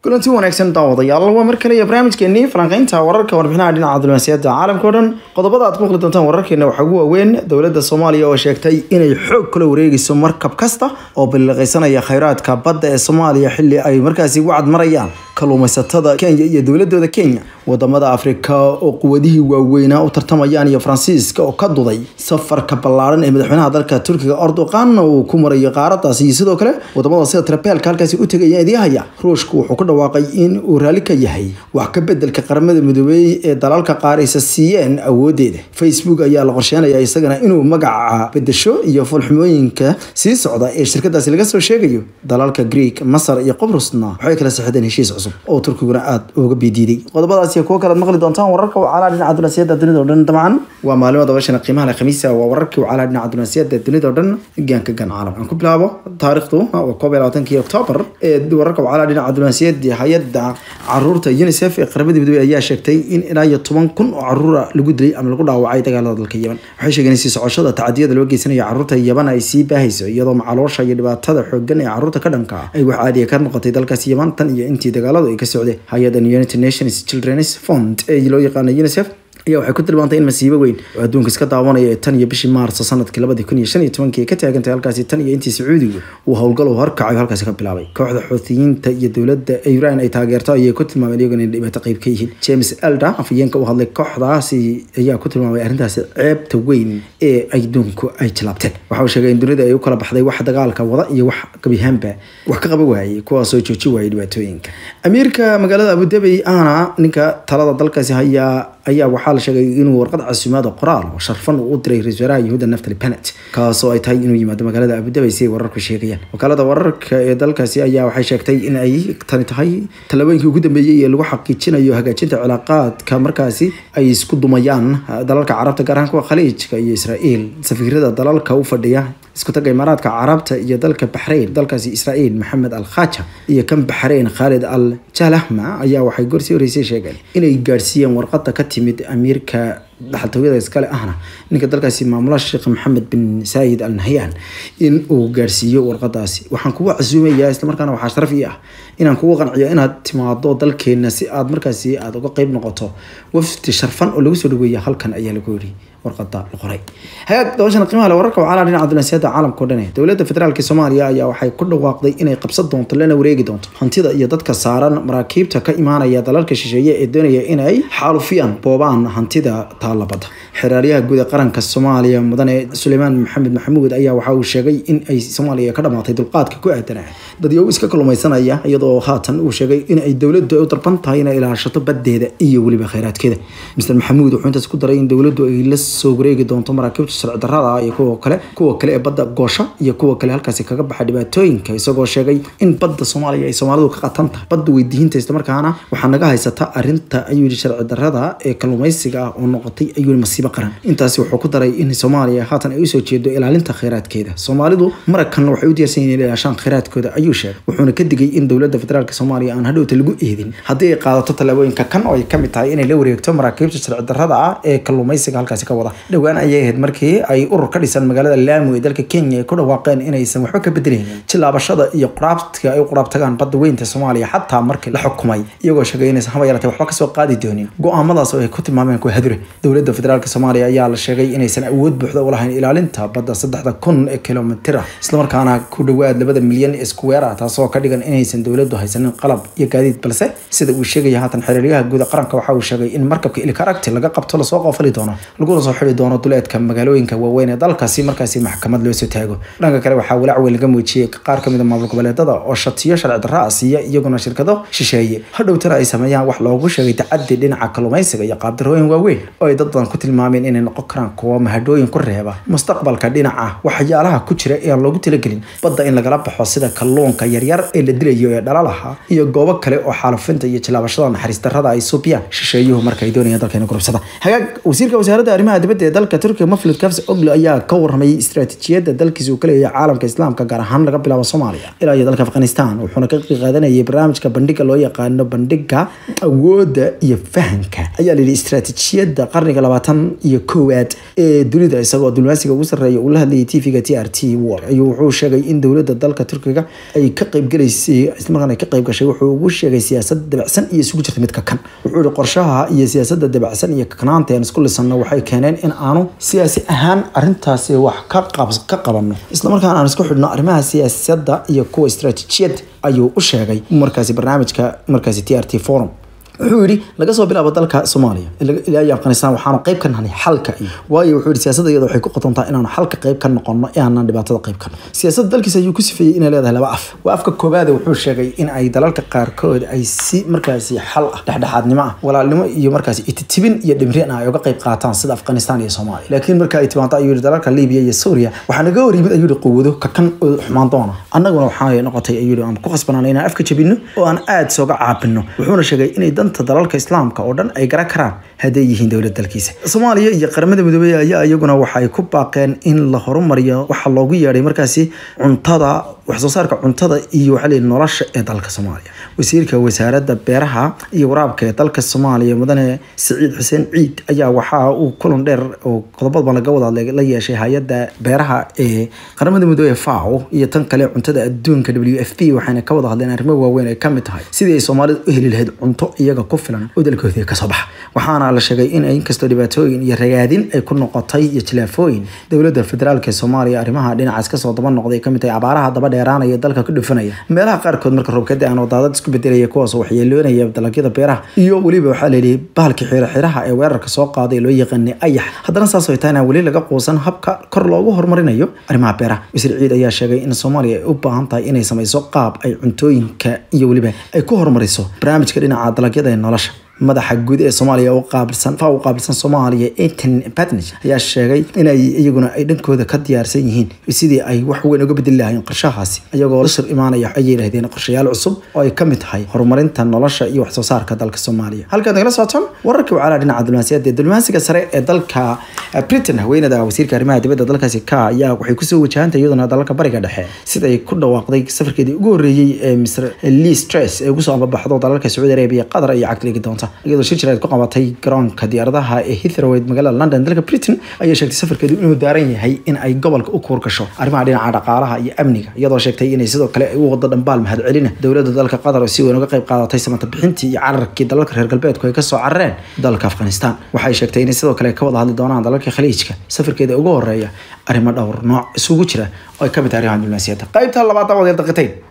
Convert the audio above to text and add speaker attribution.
Speaker 1: kulanti wanaagsan daawadayaal waa mar kale iyo barnaamijkeenii falanqeynta wararka warbixinaha dhinaca diblomaasiyadda caalamka o dhan qodobada aad ku maqli doontaan wararkeena waxaa ugu waaweyn dowladda soomaaliya oo sheegtay inay xoog kula wareegeyso markab kasta oo balliqeysanaya khayraadka badda ee soomaaliya xilli ay markaasi wacad marayaan kalluumaysatada kenya iyo dowladooda kenya wadamada afrika oo quwadihii waaweynaa u tartamayaan iyo faransiiska oo ka duday safarka ballaaran ee madaxweynaha dalka turkiga erdoqan uu ku marayo qaaradaasi iyo sidoo kale wadamada sida trabeelka halkaasi u tegaya idiihaya ruushku wuxuu ku dhawaaqay in uu raalli ka yahay wax ka bedelka qaramada midoobey ee dalalka qaar aysa siiyeen awoodeeda facebook ayaa la qorsheynaya isagana inuu magaca bedesho iyo fulxumooyinka sii socda ee shirkadaasi laga soo sheegayo dalalka greek masar iyo qobrusna waxay kala saxdeen heshiis cusub oo turkiguna aada uga bidiiday qodobadaas iyo kuwo kalead maqli doontaan wararka wacaalaa dhinaca dunaasiyadda dunida o dhan dabcan waa maalimo dabashana qiimaha leh khamiisa waa wararkii wacaalaa dhinaca dunaasiyadda dunida o dhan gaanka gan caalam aan ku bilaabo taariikhdu waa koob iyo labaatankii oktoobar ee wararka wacaalaa dhinaca dunaasiyadda hay-adda caruurta unicef ee qaramada midoobey ayaa sheegtay in ilaa iyo toban kun oo caruura lagu dilay ama lagu dhaawacay dagaalada dalka yemen waxay sheegeen in sii socoshada tacadiyada loo geysanayo caruurta yemen ay sii baahayso iyadoo macaloosha iyo dhibaatada xoogan ee caruurta ka dhanka ah ay wax caadiya ka noqotay dalkaasi yemen tan iyo intii dagaaladu ay ka socdeen hay-adan united nations children's fund ee loo yaqaana unicef ayaa waxay ku tilmaantay in masiibo weyn oo adduunka iska daawanaya ee tan iyo bishii maarso sanadkii labadii kun iyo shan iyo tobankii ay ka taagantay halkaasi tan iyo intii sacuudigu uu howlgal uu horkacayo halkaasi ka bilaabay kooxda xuutiyiinta iyo dowladda iran ay taageerto ayay ku tilmaameen iyaguna in dhibaato qayb ka yihiin james elder afhayeenka u hadlay kooxdaasi ayaa ku tilmaamay arrintaasi ceebta weyn ee adduunku ay jilaabteen waxa uu sheegay in dunida ay u kala baxday wax dagaalka wada iyo wax gabihaanba wax ka qaba waayey kuwaasoo jooji waayay dhibaatooyinka amiirka magaalada abudabi ahna ninka talada dalkaasi hayaa ayaa waxaa la sheegay inuu warqad casuumaada qoraal oo sharfan uu u diray ra-isul wasaaraha yahuuda naftali benet kaasoo ay tahay inuu yimaado magaalada abudabi si ay wararku sheegayaan wakaalada wararka ee dalkaasi ayaa waxay sheegtay in ay tani tahay tallaabooyinkii ugu dambeeyey ee lagu xaqiijinayo hagaajinta cilaaqaadka markaasi ay isku dumayaan dalalka carabta gaar ahaan kuwa khaliijka iyo israa'iil safiirada dalalka u fadhiya isku taga imaaraadka carabta iyo dalka baxrayn dalkaasi israa'iil maxamed al khaja iyo kan baxrayn khaalid al jalahma ayaa waxay gorsii horeysay sheegeen inay gaadhsiiyeen warqada ka timid amiirka dhaxaltooyada iskale ahna ninka dalkaasi maamula sheekh maxamed bin saayid al nahyan in uu gaarsiiyo warqadaasi waxaan kugu casuumayaa islamarkaana waxaa sharaf ii ah inaan kugu qanciyo inaad timaado dalkeena si aad markaasi aada uga qeyb noqoto wafdi sharfan oo lagu soo dhaweeya halkan ayaa lagu yiri warqada la qoray hagaag dabashana qiimaha le wararka wacaalaa dhinaca dunaasiyadda caalamka o dhan dowladda federaalk soomaaliya ayaa waxay ku dhawaaqday inay qabsan doonto lana wareegi doonto hantida iyo dadka saaran maraakiibta ka imaanaya dalalka shisheeye ee doonaya inay xaalufiyaan boobaan hantida taalabada xeraaryaha guud ee qaranka soomaaliya mudane suleymaan maxamed maxamuud ayaa waxa uu sheegay in ay soomaaliya ka dhamaatay dulqaadka ku aadan dadyow iska kalluumaysanaya iyadoo haatan uu sheegay in ay dowladdu ay u dalban tahay inay ilaashato badeeda iyo weliba kheyraadkeeda mr maxamuud wuxuu intaas ku daray in dowladdu ay la soo wareegi doonto maraakiibta sharci darrada iyo kuwa kale kuwa kale ee badda goosha iyo kuwa kale halkaasi kaga baxa dhibaatooyinka isagoo sheegay in badda soomaaliya ay soomaalidu ka qatan tahay badda weydiihinta islamarkaana waxaa naga haysata arinta ayuu yihi sharci darrada ee kalluumaysiga ah oo noqotay ayuu yihi masiibo qaran intaasi wuxuu ku daray in soomaaliya haatan ay usoo jeedo ilaalinta kheyraadkeeda soomaalidu maragkanna waxay u diyaarsan yihin inay ilaashaan kheyraadkooda ayuu sheegay wuxuuna ka digay in dowladda federaalk soomaaliya aan hadhowta lagu eedin haddii ay qaadato tallaabooyinka kan oo ay kamid tahay inay la wareegto maraakiibta sharci darrada ah ee kalluumaysiga halkaasi ka wada dhowaan ayay ahayd markii ay urur ka dhisan magaalada laamu ee dalka kenya ay ku dhawaaqeen inaysan waxba ka bedelaynin jilaabashada iyo quraabtka ay u quraabtagaan badda weynta soomaaliya xataa markii la xukumay iyagoo sheegay inaysan haba yaratay waxba kasoo qaadi doonin go-aamadaas oo ay ku tilmaameen kuwa hadure dowladda federaalk soomaaliya ayaa la sheegay inaysan awood buuxda u lahayn ilaalinta badda saddexda kun ee kilomitira islamarkaana ku dhowaad labada milyan ee square ah taasoo ka dhigan inaysan dowladdu haysanin qalab iyo gaadiid balse sida uu sheegaya haatan xiriiryaha guud qaranka waxa uu sheegay in markabka ilikaragti laga qabto lasoo qoofali doono laguna soo xidi doono duleedka magaalooyinka waaweyn ee dalkaasi markaasi maxkamad loo soo taago dhanka kale waxaa walaac weyn laga muujiyey qaar kamid a maamul goboleedada oo shatiyo sharci darra ah siiya iyaguna shirkado shisheeye hadhowtana ay sameeyaan wax loogu sheegay tacadi dhinaca kalluumaysiga iyo qaabdarooyin waaweyn oo ay dad badan ku tilmaameen inay noqon karaan kuwo mahadhooyin ku reeba mustaqbalka dhinaca waxyaalaha ku jira ee aan loogu talagelin badda in lagala baxo sida kalluunka yaryar ee la dilayo ee dhalalaha iyo goobo kale oo xaalufinta iyo jilaabashada naxariis darrada ay suubiyaan shisheeyuhu marka ay doonayaan dalkeena gurubsada hagaag wasiirka wasaaradda arrimaha dibadda ee dalka turkiga maflid kafs oglo ayaa ka warramayay istiraatiijiyadda dalkiisa uu ka leeyahay caalamka islaamka gaar ahaan laga bilaabo soomaaliya ilaa iyo dalka afghanistan wuxuuna ka qaadanayay barnaamijka bandhiga loo yaqaano bandhiga awoodda iyo fahanka ayaa la yidhi istiraatiijiyadda qarniga labaatan iyo koowaad ee dunida isagoo diblomaasiga ugu sarreeya uu la hadlayay tvga t r t war ayuu wuxuu sheegay in dowladda dalka turkiga ay ka qaybgalaysay kulankan ay ka qayb gashay wuxuu ugu sheegay siyaasad dabacsan iyo isugu jirta midka kan wuxuu yihi qorshaha iyo siyaasadda dabacsan iyo kakanaanta aan isku lisanno waxay keeneen in aanu siyaasi ahaan arrintaasi wax ka ka qabanno islamarkaana aan isku xidhno arrimaha siyaasadda iyo kuwa istaraatiijiyad ayuu u sheegay markaasi barnaamijka markaasi t r t forum wuxuu yidhi laga soo bilaabo dalka soomaaliya ilaa iyo afghanistan waxaanu qayb ka nahnay xalka iyo waayo wuxuu yidhi siyaasadda iyada waxay ku qotontaa inaanu xalka qayb ka noqono ee aanan dhibaatada qayb ka noqon siyaasadda dalkiisa ayuu ku sifeeyey inay leedahay laba af waa afka koobaade wuxuu sheegay in ay dalalka qaarkood ay si markaasi xal ah dhexdhexaadnimo ah walaalnimo iyo markaasi ititibin iyo dhimrin ah ay uga qayb qaataan sida afghanistan iyo soomaaliya laakiin marka ay timaado ayuu yidhi dalalka libiya iyo suuriya waxaa naga hor yimid ayuu yidhi quwado kakan oo xumaan doona annaguna waxaa noqotay ayuu yidhi aan ku khasbanaan inaan afka jabino oo aan aad sooga caabino wuxuuna sheegay inay danta dalalka islaamka oo dhan ay garan karaan hadday yihiin dowlad dalkiisa soomaaliya iyo qaramada midoobey ayaa iyaguna waxay ku baaqeen in la horumariyo waxa loogu yeedhay markaasi cuntada waxsoo saarka cuntada iyo waxaa leeyihi nolosha ee dalka soomaaliya wasiirka wasaaradda beeraha iyo waraabka ee dalka soomaaliya mudane siciid xuseen ciid ayaa waxaa uu kulan dheer oo qodobadba laga wada hadlay la yeeshay hay-adda beeraha ee qaramada midoobey fao iyo tan kale cuntada adduunka w f p waxayna ka wada hadleen arrimo waaweyn ay kamid tahay sidii ay soomaalida u heli lahayd cunto iyaga ku filan oo dalkoodii kasoo baxa waxaana la sheegay in inkastoo dhibaatooyin iyo ragaadin ay ku noqotay iyo jilaafooyin dowladda federaalk ee soomaaliya arrimaha dhinacaas kasoo daba noqday kamid tahay abaaraha daba dheeraanaya dalka ku dhufanaya meelaha qaarkood marka roobka da-an oo daadad isku bedelaya kuwaas waxyeeloonaya dalagyada beeraha iyo weliba waxaa layidhi bahalka xiro xiraha ee weerarka soo qaaday loo yaqaanay ayax haddana saas ay tahay inaan weli laga quusan habka kor loogu horumarinayo arrimaha beeraha wasiir ciid ayaa sheegay in soomaaliya ay u baahan tahay inay samayso qaab ay cuntooyinka iyo weliba ay ku horumariso barnaamijka dhinaca dalagyada ee nolosha madaxa guud ee soomaaliya u qaabilsan fa u qaabilsan soomaaliya eton patnage ayaa sheegay inay iyaguna ay dhankooda ka diyaarsan yihiin sidii ay wax weyn uga bedeli lahayn qorshahaasi iyagoo la shir imaanaya ayay yidhahdeen qorshayaal cusub oo ay kamid tahay horumarinta nolosha iyo waxsoo saarka dalka soomaaliya halkaad nagala socotaan wararka wacalaha dhinaca diblomaasiyadda diblomaasiga sare ee dalka britain haweenada wasiirka arrimaha dibadda dalkaasi ka ayaa waxay kusoo wajahantay iyaduna dalalka bariga dhexe siday ku dhawaaqday safarkeedii ugu horreeyey ee mr lee stress ee ugu soo ambabaxdo dalalka sacuudi arabia qatar iyo cagdiligi doonta iyadoo shir jireed ku qabatay garoonka diyaaradaha ee Heathrow ee magaalada London dalka Britain ayaa sheegtay safarkeedu inuu daaran yahay in ay gobolka u koor gasho arrimaha dhinaca dhaqaalaha iyo amniga iyadoo sheegtay inay sidoo kale ay u wado dhambaal mahad celina dowladda dalka Qatar oo si weyn uga qayb qaadatay samata bixintii iyo cararkii dalalka reer galbeedku ay ka soo carareen dalka Afghanistan waxay sheegtay inay sidoo kale ka wada hadli doonaan dalalka khaliijka safarkeeda ugu horeeya arrimo dhowr nooc isugu jira oo ay ka mid tahay arrimaha diblomaasiyadda qaybta labaad dabadeed daqiiqayn